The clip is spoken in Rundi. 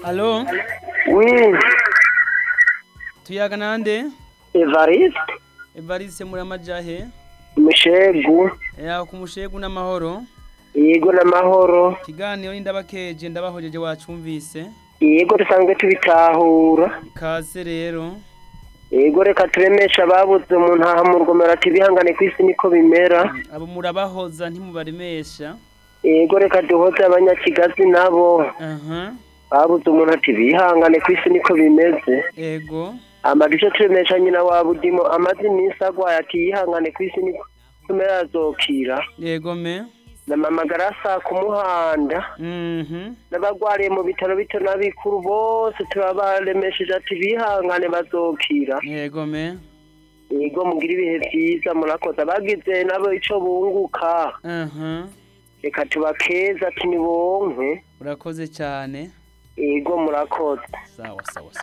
Alo, Oui, tuyaga nande? Evariste, Evariste Muramajahe. Mushegu, Ya kumushegu n'amahoro. yego n'amahoro, Kiganiro n'indabakeje ndabahojeje wacumvise. yego dusanzwe tubitahura, Kaze rero. yego reka turemesha ababuze mu ntaha mu rugomero ati bihangane ku isi niko bimera, Abo murabahoza ntimubaremesha. yego reka duhoze abanyakigazi nabo, Aha. babuze umuntu ati bihangane ku isi niko bimeze, Ego. amagisho turemesha nyina wa budimo amaze iminsi agwaye ati yihangane ku isi niko bimera azokira, Yego me. na mama garasa ku muhanda, Mhm. n'abagwariye mu bitaro bito n'abikuru bose turabaremesheje ati bihangane bazokira Yego me. yego mugira ibihe vyiza murakoze abagize nabo ico bunguka Aha. reka tubakeza ati nibonke Urakoze cyane. yego murakoze Sawa sawa sawa.